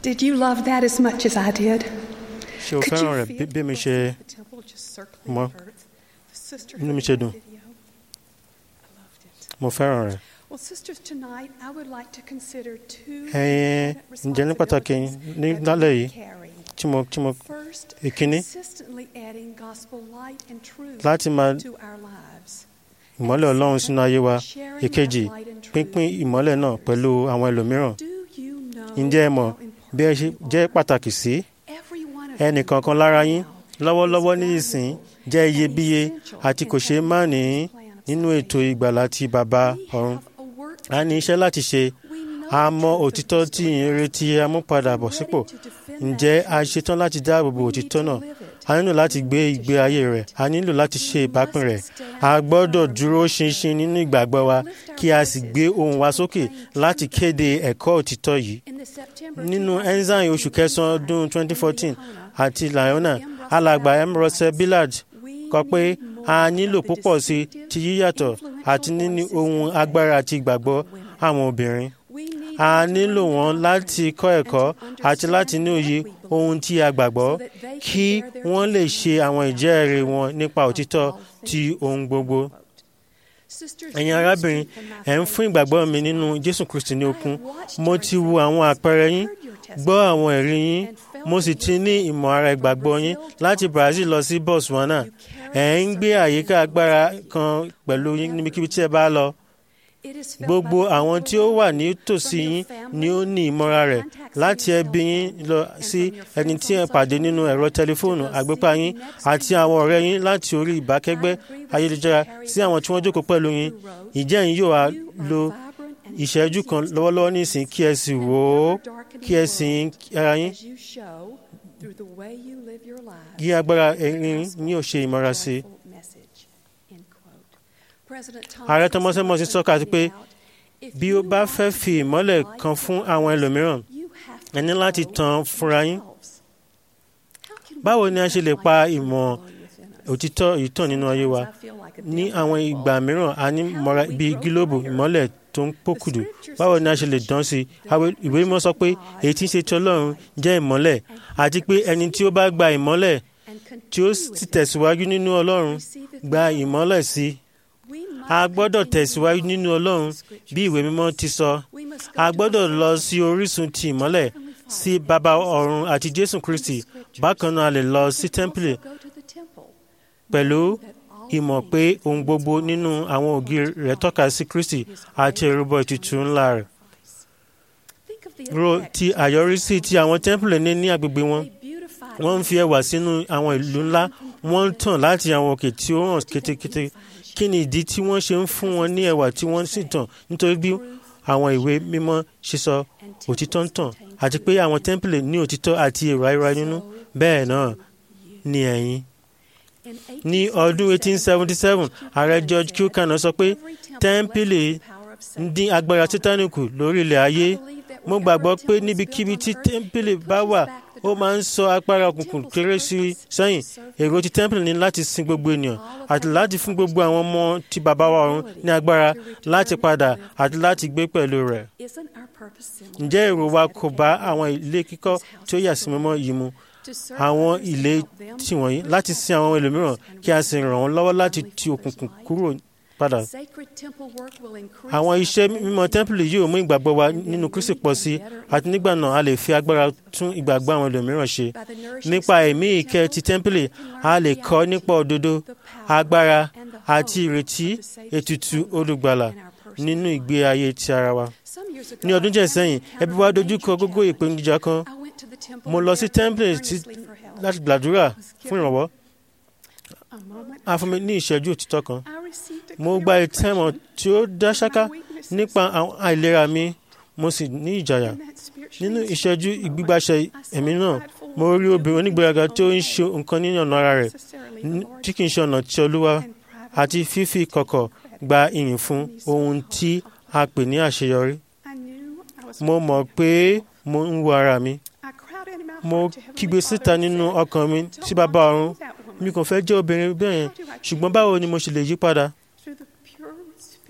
Did you love that as much as I did? ṣé o Could fẹ́ràn you rẹ̀ feel bí- bí mi the ṣe voice of the temple just circling mọ̀? the earth? The sisterhood Inú mi ṣe dùn. video. I loved it. mo fẹ́ràn rẹ̀. Well, sisters, tonight I would like to consider two ẹ̀yin important ǹjẹ́ ní pàtàkì responsibilities ní that lálẹ́ we yìí carry. tí mo tí mo First, ìkíní consistently adding gospel light and truth láti máa to our lives. ìmọ́lẹ̀ ọlọ́run sínú ayé wa Sharing ìkejì that light and truth. pínpín ìmọ́lẹ̀ náà pẹ̀lú àwọn ẹlòmíràn Do you know ǹjẹ́ ẹ mọ̀ how bí ẹ ṣe important you jẹ́ are? pàtàkì sí Every one of ẹnì you kankan lára yín now lọ́wọ́lọ́wọ́ is ní ìsìn valuable jẹ́ and iyebíye essential àti in kò ṣeé má ní heaven's plan of nínú ètò salvation. ìgbàlà ti bàbá We ọ̀run have a work a ní to iṣẹ́ do. láti ṣe We know a the mọ truth of òtítọ́ this tí story. ìyìn retí amúpadàbọ̀ We're sípò ready to defend ǹjẹ́ that a truth. ṣetán láti dáàbò bo We need òtítọ́ to náà live it. a nílò láti gbé ìgbé ayé rẹ̀ a nílò láti ṣe ìbápín rẹ̀ a gbọ́dọ̀ dúró ṣinṣin nínú ìgbàgbọ́ wa kí a sì gbé ohùn wa sókè láti kéde ẹ̀kọ́ òtítọ́ yìí In the September nínú 2016 enzyme oṣù kẹsàn-án ọdún 2014 àti Leona alàgbà M. Russell Billard kọ pé a nílò púpọ̀ sí ti yíyàtọ̀ àti níní ohun agbára àti ìgbàgbọ́ àwọn obìnrin a nílò wọn láti kọ́ ẹ̀kọ́ àti láti ní òye ohun tí a gbàgbọ́ kí wọ́n lè ṣe àwọn ìjẹ́rìí wọn nípa òtítọ́ ti ohun gbogbo. ẹ̀yin arábìnrin ẹ̀ ń fún ìgbàgbọ́ mi nínú Jésù Kristi ní okun mo ti wo àwọn àpẹẹrẹ yín gbọ́ àwọn ẹ̀rí yín mo sì ti ní ìmọ̀ ara ìgbàgbọ́ yín láti Brazil lọ sí Botswana ẹ̀ ń gbé àyíká agbára kan pẹ̀lú yín níbikíbi tí ẹ bá lọ gbogbo àwọn tí ó wà nítòsí yín ni ó ní ìmọ̀ra rẹ̀ láti ẹbí yín lọ sí ẹni tí ẹ pàdé nínú ẹ̀rọ tẹlifóònù àgbépa yín àti àwọn ọ̀rẹ́ yín láti orí ìbákẹ́gbẹ́ ayélujára sí àwọn tí wọ́n jókòó pẹ̀lú yín ìjẹ́ yín yóò wá lo ìṣẹ́jú kan lọ́wọ́lọ́wọ́ nísìn kí ẹ sì wò ó kí ẹ sì ń ara yín kí agbára ẹ̀rín yín ò ṣe ìmọ̀ra sí i. Ààrẹ Thomas Emos sọ́ka àti pé bí ó bá fẹ́ fi ìmọ́lẹ̀ kan fún àwọn ẹlòmíràn ẹ ní láti tàn fúnra yín. Báwo ni a ṣe lè pa ìmọ̀ òtítọ́ yìí tàn nínú ayé wa? Ní àwọn ìgbà mìíràn a ní mọ́ra bíi gílóòbù ìmọ́lẹ̀ tó ń pòkùdù. Báwo ni a ṣe lè dán sí i? Ìwé mímọ́ sọ pé èyí tí ń ṣe ti Ọlọ́run jẹ́ ìmọ́lẹ̀ àti pé ẹni tí ó bá gba ìmọ́lẹ̀ tí ó sì tẹ̀síwájú nínú Ọlọ́run gba ìmọ́lẹ̀ sí i a gbọ́dọ̀ tẹ̀síwájú nínú Ọlọ́run bí ìwé mímọ́ ti sọ a gbọ́dọ̀ lọ sí orísun ti ìmọ́lẹ̀ sí bàbá ọ̀run àti Jésù Kristi bákan náà a lè lọ sí tẹ́ḿpìlì pẹ̀lú ìmọ̀ pé ohun gbogbo nínú àwọn ògiri rẹ̀ tọ́ka sí Kristi àti ìrúbọ ìtùtù ńlá rẹ̀ ro ti àyọrísí tí àwọn tẹ́ḿpìlì ní ní agbègbè wọn wọ́n ń fi ẹwà sínú àwọn ìlú ńlá wọ́n ń tàn láti àwọn òkè tí ó hàn kétékété kí ni ìdí tí wọ́n ṣe ń fún wọn ní ẹwà tí wọ́n sì tàn nítorí bí àwọn ìwé mímọ́ ṣe sọ òtítọ́ ń tàn àti pé àwọn tẹ́ḿpìlì ní òtítọ́ àti èrò ayọ̀rá nínú bẹ́ẹ̀ náà ni ẹ̀yin. ní ọdún 1877 ààrẹ George Buchanan sọ pé tẹ́ḿpìlì ń dín agbára Sátánì kù lórí ilẹ̀ ayé mo gbàgbọ́ pé níbikíbi tí tẹ́ḿpìlì bá wà ó máa ń sọ agbára òkùnkùn kéré sí sẹ́yìn èrò ti tẹ́ḿpìlì ní láti sin gbogbo ènìyàn àti láti fún gbogbo àwọn ọmọ tí bàbá wa ọ̀run ní agbára láti padà àti láti gbé pẹ̀lú rẹ̀. ǹjẹ́ èrò wa kò bá àwọn ilé kíkọ́ tí ó yà sí mímọ́ yìí mu àwọn ilé tiwọ̀nyí láti sin àwọn ẹlòmíràn kí a sì ràn wọ́n lọ́wọ́ láti ti òkùnkùn kúrò padà. Àwọn iṣẹ́ mímọ́ tẹ́ḿpìlì yóò mú ìgbàgbọ́ wa nínú Kristi pọ̀ sí àti nígbà náà a lè fi agbára tún ìgbàgbọ́ àwọn ẹlòmíràn ṣe. Nípa ẹ̀mí ìkẹ́ ti tẹ́ḿpìlì a lè kọ́ nípa òdodo agbára àti ìrètí ètùtù olùgbàlà nínú ìgbé ayé ti ara wa. Ní ọdún díẹ̀ sẹ́yìn ẹbí wa dojú kọ gógó ìpèníjà kan mo lọ sí tẹ́ḿpìlì láti gbàdúrà fún ìrànwọ́ a fún mi ní ìṣẹ́jú òtítọ́ kan mo gba ìtẹ́mọ̀ tí ó dá ṣáká nípa àwọn àìlera mi mo sì ní ìjàyà nínú ìṣẹ́jú ìgbígbàṣẹ ẹ̀mí náà mo rí obìnrin onígbéraga tí ó ń ṣe nǹkan nínú ọ̀nà ara rẹ̀ tí kì í ṣe ọ̀nà ti Olúwa àti fífi kọ̀kọ̀ gba ìyìn fún ohun tí a pè ní àṣeyọrí mo mọ̀ pé mo ń wo ara mi mo kígbe síta nínú ọkàn mi sí bàbá ọ̀run mi kò fẹ́ jẹ́ obìnrin bẹ́ẹ̀ yẹn ṣùgbọ́n báwo ni mo ṣe lè yí padà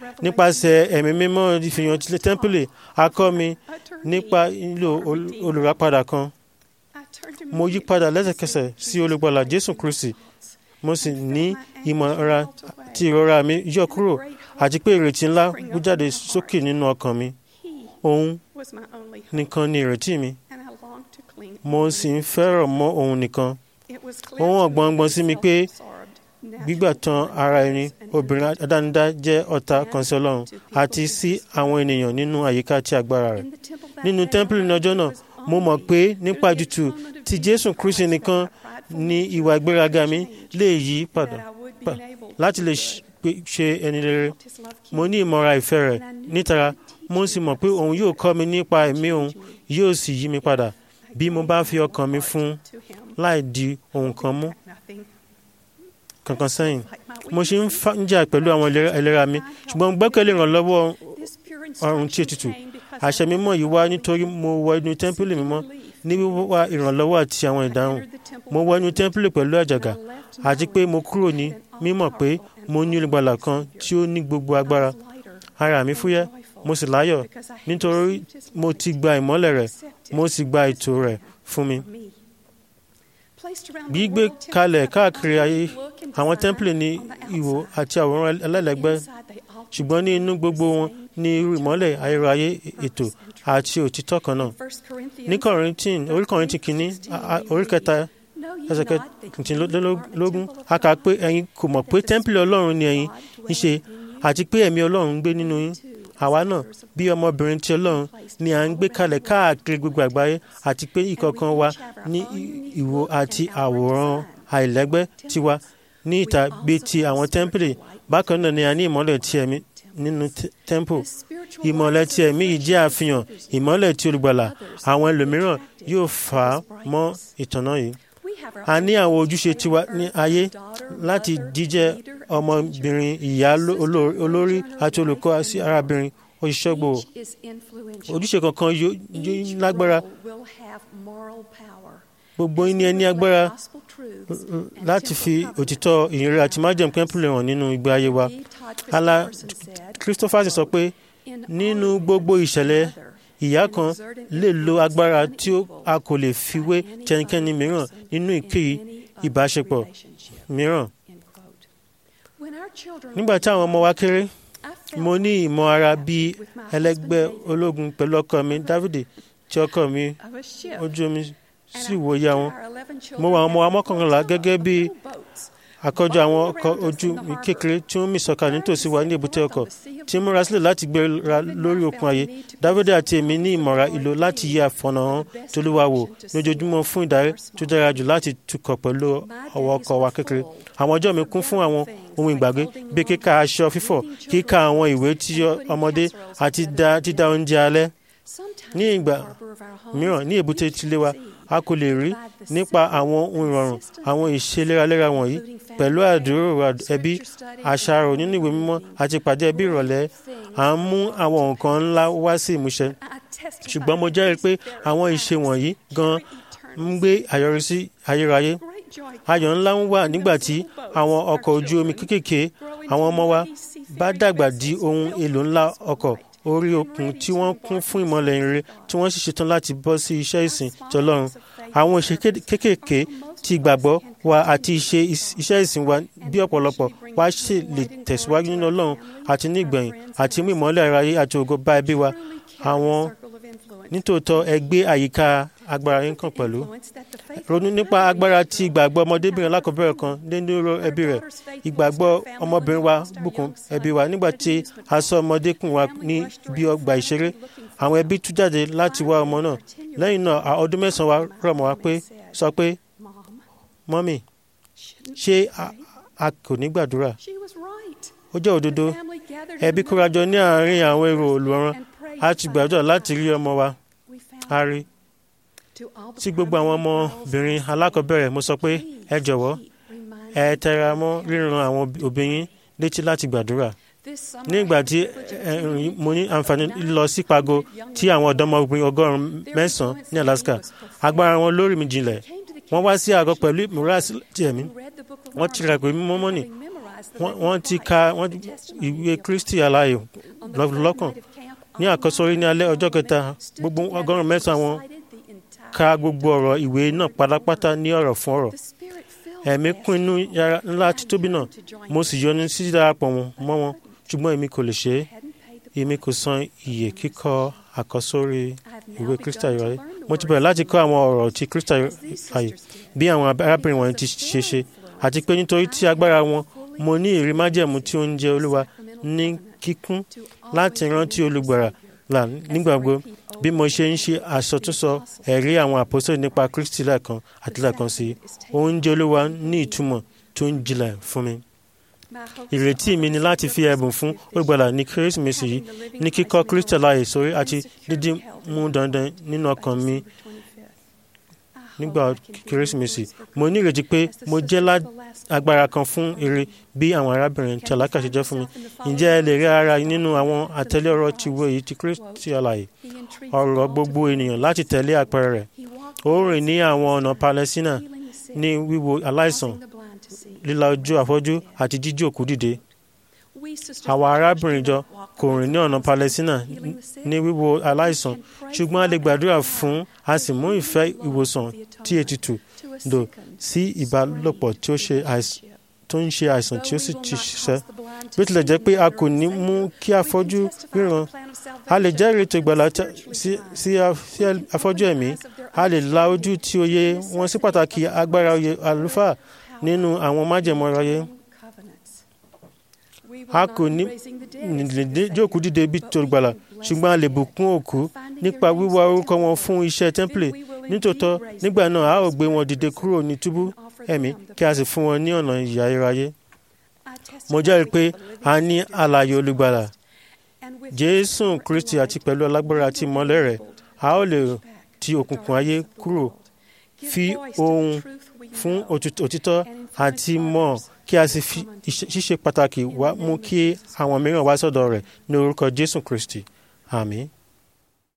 nípasẹ̀ ẹ̀mí mímọ́ ìfihàn ti tẹ́ḿpìlì a kọ́ mi nípa ìlò ol- olùràpadà kan mo yí padà lẹ́sẹ̀kẹsẹ̀ sí olùgbàlà jésù kristi mo sì ní ìmọ̀ra tí ìrora mi yọ kúrò àti pé ìrètí ńlá bú jáde sókè nínú ọkàn mi òun nìkan ni ìrètí mi mo sì ń fẹ́ràn mọ́ òun nìkan ó hàn gbọ̀ngbọ̀n sí mi pé gbígbà tán ara ẹni obìnrin adánidá jẹ́ ọ̀tá kan sí ọlọ́run àti sí àwọn ènìyàn nínú àyíká tí agbára rẹ̀ nínú tẹ́ḿpìlì ní ọjọ́ náà mo mọ̀ pé nípa jùtù ti jésù kristi nìkan ni ìwà ìgbéraga mi lè yí padà pa- láti lè ṣ- pé- ṣe ẹni rere mo ní ìmọ̀ra ìfẹ́ rẹ̀ nítara mo sì mọ̀ pé òun yóò kọ́ mi nípa ẹ̀mí òun yóò sì yí mi padà bí mo bá fi ọkàn mi fún un láì di ohun kan mú kankan sẹ́yìn mo ṣe ń fa- ń jà pẹ̀lú àwọn ìlera- ìlera mi ṣùgbọ́n mo gbẹ́kẹ̀lé ìrànlọ́wọ́ ọrùn tí ètùtù àṣẹ mímọ́ yìí wá nítorí mo wọ inú tẹ́ḿpìlì mímọ́ ní wíwá ìrànlọ́wọ́ àti àwọn ìdáhùn mo wọ inú tẹ́ḿpìlì pẹ̀lú àjàgà àti pé mo kúrò ní mímọ̀ pé mo ní olùgbàlà kan tí ó ní gbogbo agbára ara mi fúyẹ́ mo sì láyọ̀ nítorí mo ti gba ìmọ́lẹ̀ rẹ̀ mo sì gba ètò rẹ̀ fún mi gbígbé kalẹ̀ káàkiri ayé àwọn tẹ́ḿpìlì ní ìwò àti àwòrán ẹlẹ́lẹ́gbẹ́ ṣùgbọ́n ní inú gbogbo wọn ní irú ìmọ́lẹ̀ ayérayé ètò àti òtítọ́ kan náà ní kọ̀rìntín orí kọ̀rìntín kìíní a- a- orí kẹta ẹsẹ̀ kẹtìlélógún a kà pé ẹ̀yin kò mọ̀ pé tẹ́ḿpìlì ọlọ́run ni ẹ̀yin ń ṣe àti pé ẹ̀mí ọlọ́run ń gbé nínú yín àwa náà bí ọmọbìnrin ti ọlọ́run ni à ń gbé kalẹ̀ káàkiri gbogbo àgbáyé àti pé ìkọ̀ọ̀kan wa ní i- ìwò àti àwòrán àìlẹ́gbẹ́ tiwa ní ìta bíi ti àwọn tẹ́ḿpìlì bákan náà ni a ní ìmọ́lẹ̀ ti ẹ̀mí nínú tẹ́- tẹ́ḿpù ìmọ́lẹ̀ ti ẹ̀mí yìí jẹ́ àfihàn ìmọ́lẹ̀ ti olùgbàlà àwọn ẹlòmíràn yóò fà á mọ́ ìtànná yìí a ní àwọn ojúṣe tiwa ní ayé láti jíjẹ́ ọmọbìnrin ìyá ló- olórí- olórí àti olùkọ́ sí arábìnrin òṣìṣẹ́ gbòò ojúṣe kankan yóò yóò lágbára gbogbo yín ni ẹ ní agbára láti fi òtítọ́ ìyìnrere àti májẹ̀mú kẹ́ńpìlì hàn nínú ìgbé ayé wa ala christopher sì sọ pé nínú gbogbo ìṣẹ̀lẹ̀ ìyá kan lè lo agbára tí ó- a kò lè fi wé tẹnikẹ́ni mìíràn nínú ìkéyìí ìbáṣepọ̀ mìíràn nígbà tí àwọn ọmọ wa kéré mo ní ìmọ̀ ara bíi ẹlẹ́gbẹ́ ológun pẹ̀lú ọkọ mi dávidi tí ọkọ mi ojú omi sì wòye àwọn mo wà àwọn ọmọ wa mọ́kànlá gẹ́gẹ́ bí àkójọ àwọn ọkọ̀ ojú mi kékeré tí ó ń mì sọ̀kà nítòsí wa ní èbúté ọkọ̀ tí ń múra sílẹ̀ láti gbéra lórí òkun ayé dávidi àti èmi ní ìmọ̀ra ìlò láti yí àfọ̀nàhàn tolúwa wò lójoojúmọ́ fún ìdarí tó dára jù láti tukọ̀ pẹ̀lú ọwọ́ ọkọ̀ wa kékeré àwọn ọjọ́ mi kún fún àwọn ohun ìgbàgbé bíi kíka aṣọ fífọ̀ kíka àwọn ìwé tí ọmọdé àti dá- dídá oúnjẹ alẹ́ ní ìgbà mìíràn ní èbúté tilé wa a kò lè rí nípa àwọn ohun ìrọ̀rùn àwọn ìṣe léraléra wọ̀nyí pẹ̀lú àdúrò ẹbí àṣàrò nínú ìwé mímọ́ àti ìpàdé ẹbí ìrọ̀lẹ́ à ń mú àwọn nǹkan ńlá wá sí ìmúṣẹ ṣùgbọ́n mo jẹ́rìí pé àwọn ìṣe wọ̀nyí gan ń gbé àyọrísí ayérayé ayọ̀ ńlá ń wà nígbà tí àwọn ọkọ̀ ojú omi kéékèèké àwọn ọmọ wa bá dàgbà di ohun èlò ńlá ọkọ̀ orí òkun tí wọ́n kún fún ìmọ̀lẹ̀ ìrere tí wọ́n sì ṣetán láti bọ́ sí iṣẹ́ ìsìn tọlọ́run àwọn ìṣe kéékèèké ti ìgbàgbọ́ wa àti ìṣe iṣẹ́ ìsìn wa bí ọ̀pọ̀lọpọ̀ wa ṣe lè tẹ̀síwájú nínú ọlọ́run àti ní ìgbẹ̀yìn àti mú ìmọ̀lẹ̀ aráyé àti ògo bá ẹbí wa àwọn nítòótọ́ ẹgbẹ́ àyíká agbára yín kan pẹ̀lú ronú nípa agbára tí ìgbàgbọ́ ọmọdébìnrin alákọ̀ọ́bẹ̀rẹ̀ kan nínú ẹbí rẹ̀ ìgbàgbọ́ ọmọbìnrin wa bùkún ẹbí wa nígbà tí aṣọ ọmọdékùn wa ní ibi ọgbà ìṣeré àwọn ẹbí tú jáde láti wá ọmọ náà lẹ́yìn náà ọdún mẹ́sàn-án wa rọ̀ mọ́ wa pé sọ pé mọ́mì ṣé a kò ní gbàdúrà ó jẹ́ òdodo ẹbí kórajọ ní àárín àwọn èrò olùrànràn a ti gbàdúrà láti rí ọmọ wa a rí tí gbogbo àwọn ọmọbìnrin alákọ̀ọ́bẹ̀rẹ̀ mo sọ pé ẹ jọ̀wọ́ ẹ tẹra mọ́ ríran àwọn òbí yín létí láti gbàdúrà ní ìgbà tí mo ní àǹfààní lọ sí pago tí àwọn ọ̀dọ́mọbìnrin ọgọ́rùn-ún mẹ́sàn-án ní Alaska agbára wọn lórí mi jinlẹ̀ wọ́n wá sí àgọ́ pẹ̀lú ìmúra ti ẹ̀mí wọ́n ti ra ìwé mímọ́ mọ́nì wọ́n wọ́n ti ka wọ́n ìwé kristi aláyò lọ́kàn ní àkọsórí ní alẹ́ ọjọ́ kẹta gbogbo ọgọ́rùn-ún mẹ́sàn-án wọn ka gbogbo ọ̀rọ̀ ìwé náà pátápátá ní ọ̀rọ̀ fún ọ̀rọ̀ ẹ̀mí kún inú yàrá ńlá títóbi náà mo sì yọnu sí darapọ̀ wọn mọ́ wọn ṣùgbọ́n èmi kò lè ṣe é èmi kò san iye kíkọ àkọsórí ìwé kristi ayọ̀ mo ti bẹ̀rẹ̀ láti kọ́ àwọn ọ̀rọ̀ ti kristi ayọ̀ bí àwọn arábìnrin wọn ti ṣe ṣe àti pé nítorí tí agbára wọn mo ní ìrí májẹ̀mú tí ó ń jẹ olúwa ní kíkún láti rántí olùgbàrà là nígbàgbọ́ bí mo ṣe ń ṣe àsọtúnsọ ẹ̀rí àwọn àpòsílẹ̀ nípa kristi lẹ́ẹ̀kan àti lẹ́ẹ̀kan sí i oúnjẹ olúwa ní ìtumọ̀ tó ń jinlẹ̀ fún mi ìrètí mi ni láti fi ẹ̀bùn fún olùgbàlà ní kérésìmesì yìí ní kíkọ́ kristi láàyè sórí àti dídí mú dandan nínú ọkàn mi nígbà kérésìmesì mo ní ìrètí pé mo jẹ́ agbára kan fún ire bí àwọn arábìnrin tí alákà ṣe jẹ́ fún mi ǹjẹ́ ẹ lè rí ara nínú àwọn àtẹ̀lé ọ̀rọ̀ ti wo èyí ti kristi àlàyé ọ̀rọ̀ gbogbo ènìyàn láti tẹ̀lé àpẹẹrẹ rẹ̀ ó rìn ní àwọn ọ̀nà palẹ́sínà ní wíwo aláìsàn líla ojú afọ́jú àti jíjí òkú dìde àwọn arábìnrin jọ kò rìn ní ọ̀nà palẹ́sínà ní wíwo aláìsàn ṣùgbọ́n a lè gbàdúrà fún a sì mú ìfẹ́ ìwòsàn tí ètùtù dò sí ìbálòpọ̀ tí ó ṣe àìsàn tó ń ṣe àìsàn tí ó sì ti ṣiṣẹ́ bí ó tilẹ̀ jẹ́ pé a kò ní mú kí afọ́jú ríran a lè jẹ́rìí ètò ìgbàlá sí afọ́jú ẹ̀mí a lè la ojú tí òye wọn sí pàtàkì agbára oyè àlùfáà nínú àwọn májẹ̀mọ́ ayé a kò ní lè jókòó dìde bí tó gbàlà ṣùgbọ́n a lè bùkún òkú nípa wíwá orúkọ wọn fún iṣẹ́ tẹ́ḿpìlì nítòótọ́ nígbà náà a ó gbé wọn dìde kúrò ní túbú ẹ̀mí kí a sì fún wọn ní ọ̀nà ìyà iráyé mo jẹ́rìí pé a ní alààyè olùgbàlà jésù kristi àti pẹ̀lú alágbára àti ìmọ́lẹ̀ rẹ̀ a ó lè ti òkùnkùn ayé kúrò fi ohun fún òtítọ́ àti mọ̀ kí a sì fi ṣíṣe pàtàkì wá mú kí àwọn mìíràn wá sọ́dọ̀ rẹ̀ ní orúkọ jésù kristi àmín.